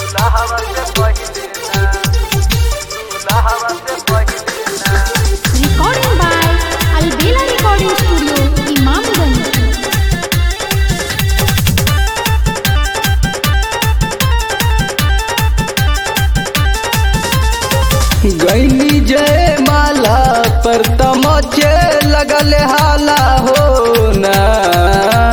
Recording by Albela Recording Studio, Imamganj. गैनी जय माला पर तमचे लगल हाला हो ना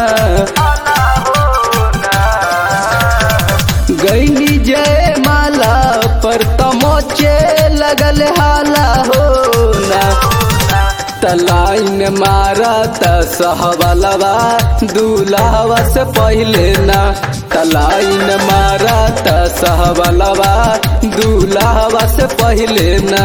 गैनी जय माला पर तमचे लगल हाला हो ना तलाइन मारा त सहबलवा दूल्हावा से पहले ना तलाइन मारा त सहबलवा दूल्हावा से पहले ना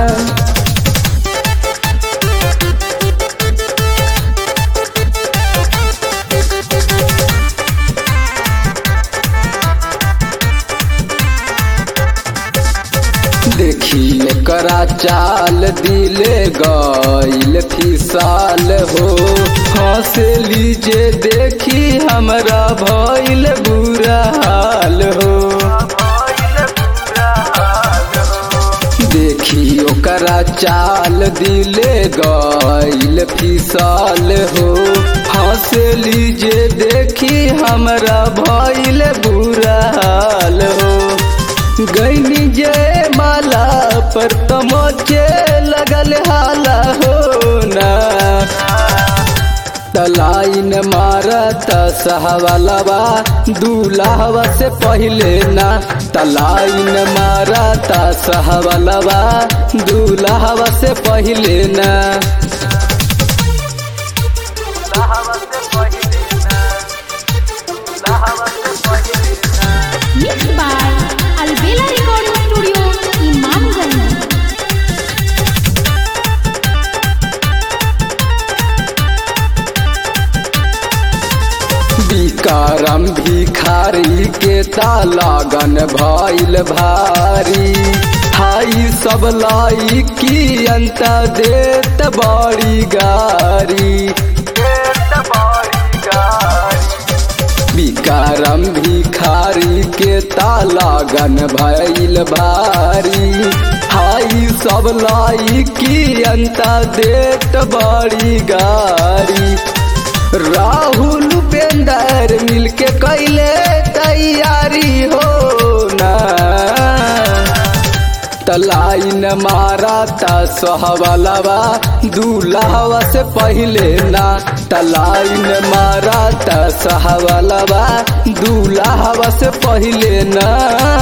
देखी करा चाल दिले गईल फिसाल हो हंसे लीजे देखी हमरा भइल बुरा हाल हो देखी ओकरा चाल दिले गईल फिसाल हो हंसे लीजे देखी हमरा भइल बुरा हाल हो गैनी जय माला पर तमोचे लगल हाला हो ना तलाइन मारा त सहवालवा दूल्हावा से पहले ना तलाइन मारा त सहवालवा दूल्हावा से पहले ना Mixed by Albela Recording Studio, Imamganj. विकारम भिखारी के तालागन भइल भारी हाई सब लाई की अंत देत बड़ी गारी विकारम भिखारी के तालागन भइल भारी हाई सब लाई की अंत देत बड़ी गारी राहुल उपेंदर मिलके कैले तैयारी हो ना तलाइन मारा ता सहवालवा दूल्हावा से पहले ना तलाइन मारा ता सहवालवा दूल्हावा से पहले ना